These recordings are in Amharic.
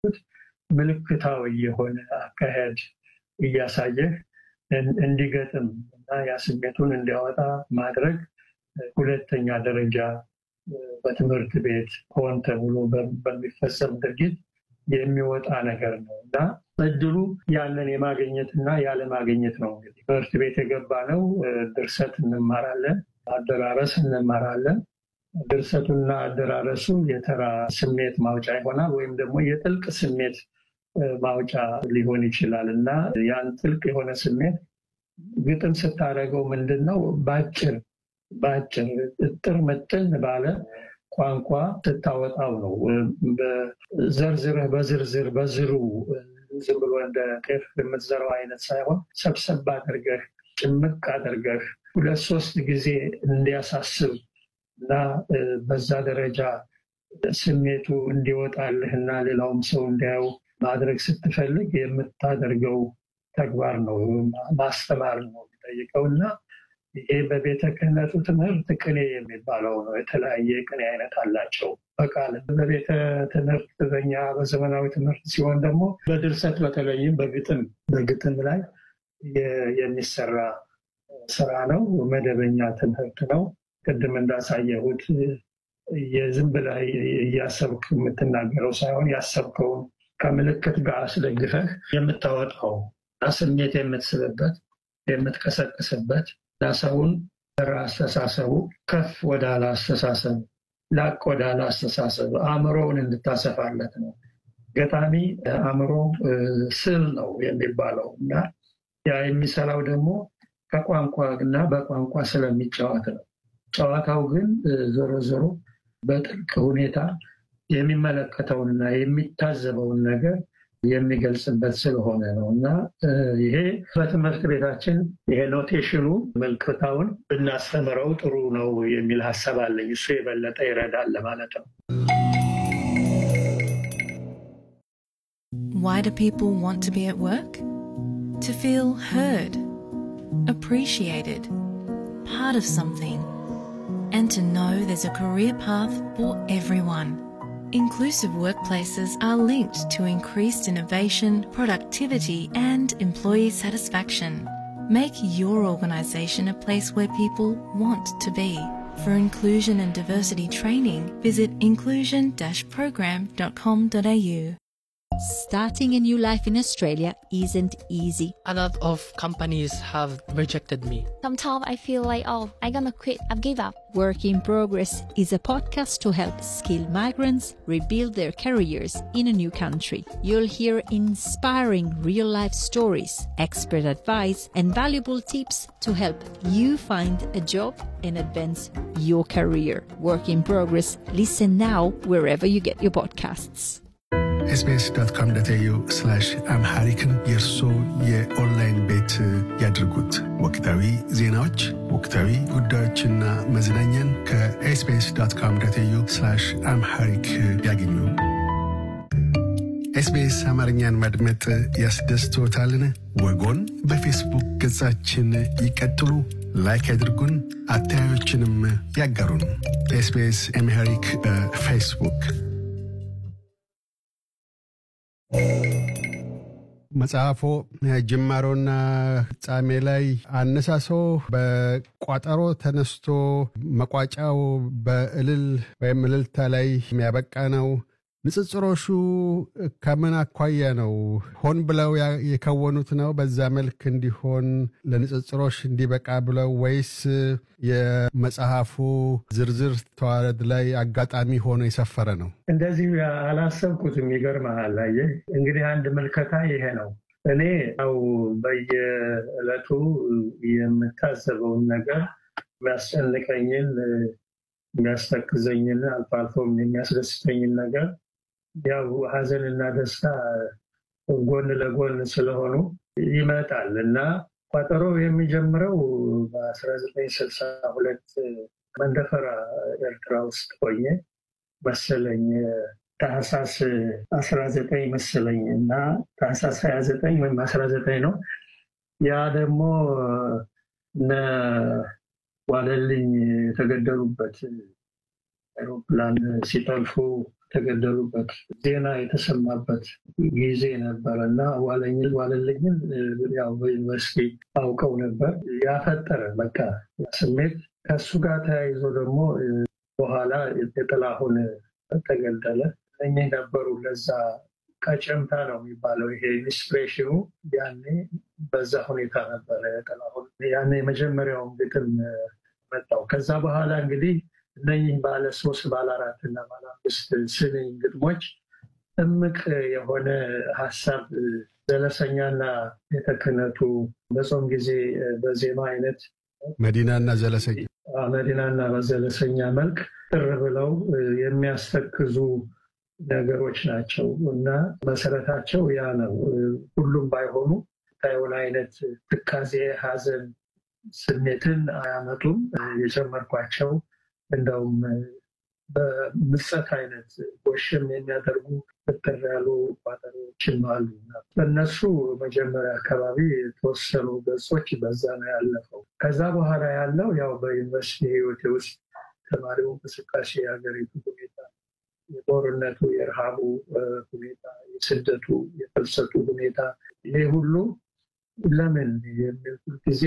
ምልክታዊ የሆነ አካሄድ እያሳየህ እንዲገጥም እና ያ ስሜቱን እንዲያወጣ ማድረግ ሁለተኛ ደረጃ በትምህርት ቤት ሆን ተብሎ በሚፈጸም ድርጊት የሚወጣ ነገር ነው እና እድሉ ያንን የማግኘት እና ያለማግኘት ነው። እንግዲህ ትምህርት ቤት የገባ ነው ድርሰት እንማራለን፣ አደራረስ እንማራለን። ድርሰቱና አደራረሱ የተራ ስሜት ማውጫ ይሆናል ወይም ደግሞ የጥልቅ ስሜት ማውጫ ሊሆን ይችላል እና ያን ጥልቅ የሆነ ስሜት ግጥም ስታደርገው ምንድን ነው በአጭር በአጭር እጥር ምጥን ባለ ቋንቋ ስታወጣው ነው። ዘርዝረህ በዝርዝር በዝሩ ዝም ብሎ እንደ ጤፍ የምትዘራው አይነት ሳይሆን ሰብሰብ አድርገህ ጭምቅ አድርገህ ሁለት ሶስት ጊዜ እንዲያሳስብ እና በዛ ደረጃ ስሜቱ እንዲወጣልህ እና ሌላውም ሰው እንዲያየው ማድረግ ስትፈልግ የምታደርገው ተግባር ነው። ማስተማር ነው የሚጠይቀው እና ይሄ በቤተ ክህነቱ ትምህርት ቅኔ የሚባለው ነው። የተለያየ ቅኔ አይነት አላቸው በቃል በቤተ ትምህርት በኛ በዘመናዊ ትምህርት ሲሆን ደግሞ በድርሰት በተለይም በግጥም በግጥም ላይ የሚሰራ ስራ ነው። መደበኛ ትምህርት ነው። ቅድም እንዳሳየሁት የዝም ብለህ እያሰብክ የምትናገረው ሳይሆን ያሰብከውን ከምልክት ጋር አስደግፈህ የምታወጣው ስሜት የምትስብበት የምትቀሰቅስበት እና ሰውን አስተሳሰቡ ከፍ ወዳለ አስተሳሰብ ላቅ ወዳለ አስተሳሰብ አእምሮውን እንድታሰፋለት ነው። ገጣሚ አእምሮ ስል ነው የሚባለው እና ያ የሚሰራው ደግሞ ከቋንቋ እና በቋንቋ ስለሚጫወት ነው። ጨዋታው ግን ዞሮ ዞሮ በጥልቅ ሁኔታ የሚመለከተውንና የሚታዘበውን ነገር የሚገልጽበት ስለሆነ ነው እና ይሄ በትምህርት ቤታችን ይሄ ኖቴሽኑ ምልክታውን ብናስተምረው ጥሩ ነው የሚል ሀሳብ አለኝ። እሱ የበለጠ ይረዳል ለማለት ነው። Why do people want to be at work? To feel heard, appreciated, part of something, and to know there's a career path for everyone. Inclusive workplaces are linked to increased innovation, productivity, and employee satisfaction. Make your organisation a place where people want to be. For inclusion and diversity training, visit inclusion-program.com.au. Starting a new life in Australia isn't easy. A lot of companies have rejected me. Sometimes I feel like, oh, I'm gonna quit, I've give up. Work in Progress is a podcast to help skilled migrants rebuild their careers in a new country. You'll hear inspiring real life stories, expert advice, and valuable tips to help you find a job and advance your career. Work in Progress. Listen now wherever you get your podcasts. ኤስቢኤስ ዶት ኮም ዶት ኤዩ አምሃሪክን የእርሶ የኦንላይን ቤት ያድርጉት። ወቅታዊ ዜናዎች፣ ወቅታዊ ጉዳዮችና መዝናኛን ከኤስቢኤስ ዶት ኮም ዶት ኤዩ አምሃሪክ ያገኙ። ኤስቢኤስ አማርኛን ማድመጥ ያስደስቶታልን? ወጎን በፌስቡክ ገጻችን ይቀጥሉ፣ ላይክ ያድርጉን፣ አስተያየቶችንም ያጋሩን። ኤስቢኤስ አምሃሪክ በፌስቡክ መጽሐፎ ጅማሮና ፍጻሜ ላይ አነሳሶ በቋጠሮ ተነስቶ መቋጫው በእልል ወይም እልልታ ላይ የሚያበቃ ነው። ንጽጽሮሹ ከምን አኳያ ነው? ሆን ብለው የከወኑት ነው በዛ መልክ እንዲሆን ለንጽጽሮች እንዲበቃ ብለው ወይስ የመጽሐፉ ዝርዝር ተዋረድ ላይ አጋጣሚ ሆኖ የሰፈረ ነው? እንደዚህ አላሰብኩትም። ይገርምሃል። አየህ እንግዲህ አንድ ምልከታ ይሄ ነው። እኔ ያው በየዕለቱ የምታዘበውን ነገር የሚያስጨንቀኝን፣ የሚያስተክዘኝን አልፎ አልፎም የሚያስደስተኝን ነገር ያው ሀዘንና ደስታ ጎን ለጎን ስለሆኑ ይመጣል እና ቋጠሮ የሚጀምረው በ1962 መንደፈራ ኤርትራ ውስጥ ሆኜ መሰለኝ ታህሳስ 19 መሰለኝ እና ታህሳስ 29 ወይም 19 ነው። ያ ደግሞ እነ ዋለልኝ የተገደሉበት አይሮፕላን ሲጠልፉ የተገደሉበት ዜና የተሰማበት ጊዜ ነበር እና ዋለኝን ዋለልኝን ያው በዩኒቨርሲቲ አውቀው ነበር። ያፈጠረ በቃ ስሜት ከሱ ጋር ተያይዞ ደግሞ በኋላ የጥላሁን ተገደለ። እኚህ ነበሩ ለዛ ቀጨምታ ነው የሚባለው ይሄ ኢንስፒሬሽኑ ያኔ በዛ ሁኔታ ነበረ ጥላሁን ያኔ የመጀመሪያውን ግጥም መጣው። ከዛ በኋላ እንግዲህ እነኚህ ባለ ሶስት ባለ አራት እና ባለ አምስት ስንኝ ግጥሞች እምቅ የሆነ ሀሳብ ዘለሰኛና የተክነቱ በጾም ጊዜ በዜማ አይነት መዲናና ዘለሰኛ መዲናና በዘለሰኛ መልክ ጥር ብለው የሚያስተክዙ ነገሮች ናቸው እና መሰረታቸው ያ ነው። ሁሉም ባይሆኑ ታየውን አይነት ትካዜ፣ ሀዘን ስሜትን አያመጡም። የጨመርኳቸው እንደውም በምጸት አይነት ጎሽም የሚያደርጉ ፍጥር ያሉ ቋጠሮችም አሉ። በእነሱ መጀመሪያ አካባቢ የተወሰኑ ገጾች በዛ ነው ያለፈው። ከዛ በኋላ ያለው ያው በዩኒቨርሲቲ ህይወቴ ውስጥ ተማሪው እንቅስቃሴ፣ የሀገሪቱ ሁኔታ፣ የጦርነቱ፣ የረሃቡ ሁኔታ፣ የስደቱ፣ የፍልሰቱ ሁኔታ ይሄ ሁሉ ለምን የሚል ጊዜ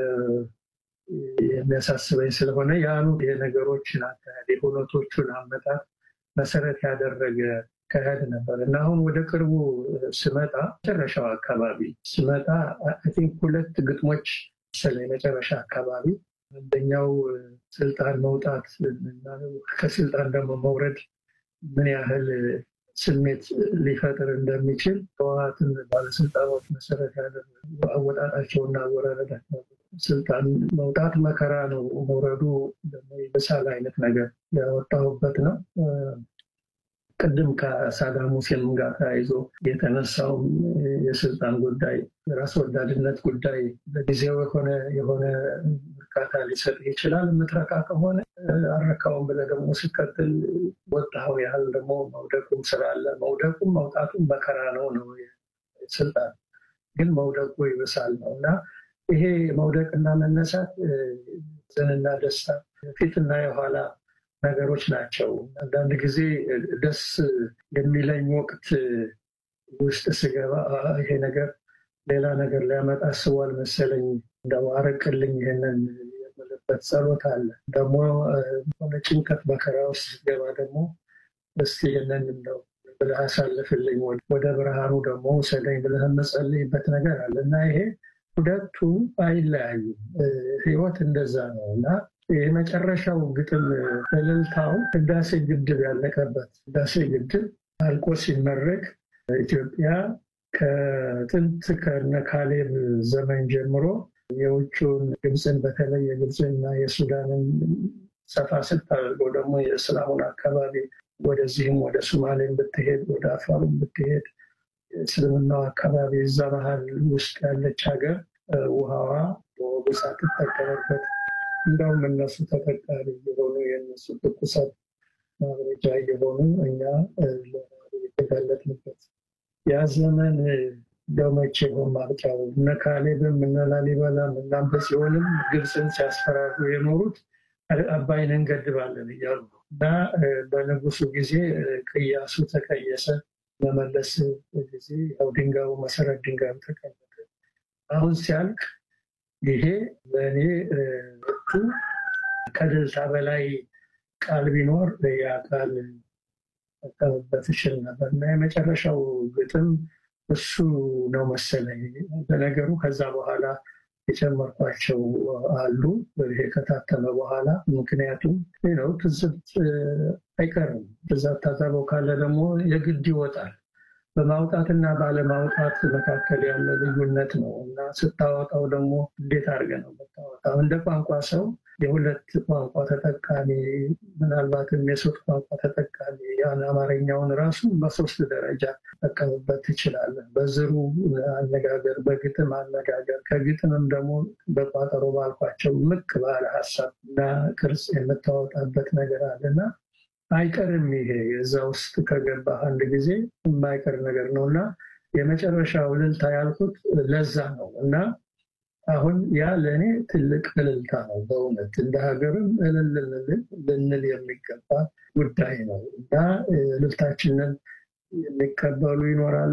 የሚያሳስበኝ ስለሆነ ያሉ የነገሮችን አካሄድ የሁነቶቹን አመጣት መሰረት ያደረገ አካሄድ ነበር እና አሁን ወደ ቅርቡ ስመጣ መጨረሻው አካባቢ ስመጣ ቲንክ ሁለት ግጥሞች ስለ የመጨረሻ አካባቢ አንደኛው ስልጣን መውጣት እና ከስልጣን ደግሞ መውረድ ምን ያህል ስሜት ሊፈጥር እንደሚችል ህወሓትን ባለስልጣኖች መሰረት ያደረጉ አወጣጣቸውና አወራረዳቸው ስልጣን መውጣት መከራ ነው፣ መውረዱ ደግሞ የመሳል አይነት ነገር ያወጣሁበት ነው። ቅድም ከሳዳም ሁሴን ጋር ተያይዞ የተነሳውም የስልጣን ጉዳይ የራስ ወዳድነት ጉዳይ ለጊዜው የሆነ የሆነ እርካታ ሊሰጥ ይችላል። የምትረካ ከሆነ አረካውን ብለህ ደግሞ ስቀጥል ወጣው ያህል ደግሞ መውደቁም ስላለ መውደቁም መውጣቱም መከራ ነው ነው ስልጣን ግን መውደቁ ይብሳል ነው እና ይሄ መውደቅና መነሳት ዘንና ደስታ ፊትና የኋላ ነገሮች ናቸው። አንዳንድ ጊዜ ደስ የሚለኝ ወቅት ውስጥ ስገባ ይሄ ነገር ሌላ ነገር ሊያመጣ አስቧል መሰለኝ እንደው አረቅልኝ ይሄንን የምልበት ጸሎት አለ። ደግሞ ሆነ ጭንቀት መከራ ውስጥ ስገባ ደግሞ እስቲ ይህንን እንደው ብለህ አሳልፍልኝ ወደ ብርሃኑ ደግሞ ውሰደኝ ብለህ የምጸልይበት ነገር አለ እና ይሄ ሁለቱ አይለያዩም። ህይወት እንደዛ ነው እና የመጨረሻው ግጥም እልልታው ህዳሴ ግድብ ያለቀበት ህዳሴ ግድብ አልቆ ሲመረቅ ኢትዮጵያ ከጥንት ከነ ካሌብ ዘመን ጀምሮ የውጭውን ግብፅን በተለይ የግብፅንና የሱዳንን ሰፋ ስታደርገው ደግሞ የእስላሙን አካባቢ ወደዚህም ወደ ሶማሌን ብትሄድ ወደ አፋሩን ብትሄድ እስልምናው አካባቢ እዛ መሀል ውስጥ ያለች ሀገር ውሃዋ በወጉ ሳትጠቀምበት እንደውም እነሱ ተጠቃሚ የሆኑ የእነሱ ትኩሳት ማብረጃ የሆኑ እኛ የተጋለጥንበት ያ ዘመን ደመቼ ማብቂያው እነ ካሌብም እነ ላሊበላም እና በጽዮንም ግብፅን ሲያስፈራሩ የኖሩት አባይን እንገድባለን እያሉ እና በንጉሱ ጊዜ ቅያሱ ተቀየሰ። መመለስ ጊዜ ያው ድንጋዩ መሰረት ድንጋዩ ተቀመጠ። አሁን ሲያልቅ ይሄ በእኔ ወቅቱ ከደልታ በላይ ቃል ቢኖር ያ ቃል ጠቀምበት ይችል ነበር እና የመጨረሻው ግጥም እሱ ነው መሰለኝ። በነገሩ ከዛ በኋላ የጨመርኳቸው አሉ ይሄ ከታተመ በኋላ ምክንያቱም ነው ትዝብት አይቀርም። ትዛት ታዘበው ካለ ደግሞ የግድ ይወጣል። በማውጣትና ባለማውጣት መካከል ያለ ልዩነት ነው እና ስታወጣው ደግሞ እንዴት አድርገህ ነው የምታወጣው? እንደ ቋንቋ ሰው የሁለት ቋንቋ ተጠቃሚ ምናልባትም የሶስት ቋንቋ ተጠቃሚ ያን አማርኛውን ራሱ በሶስት ደረጃ ጠቀምበት ትችላለህ። በዝሩ አነጋገር፣ በግጥም አነጋገር፣ ከግጥምም ደግሞ በቋጠሮ ባልኳቸው ምቅ ባለ ሀሳብ እና ቅርጽ የምታወጣበት ነገር አለና አይቀርም። ይሄ እዛ ውስጥ ከገባ አንድ ጊዜ የማይቀር ነገር ነው እና የመጨረሻው እልልታ ያልኩት ለዛ ነው እና አሁን ያ ለእኔ ትልቅ እልልታ ነው። በእውነት እንደ ሀገርም እልል ልንል የሚገባ ጉዳይ ነው እና እልልታችንን የሚቀበሉ ይኖራሉ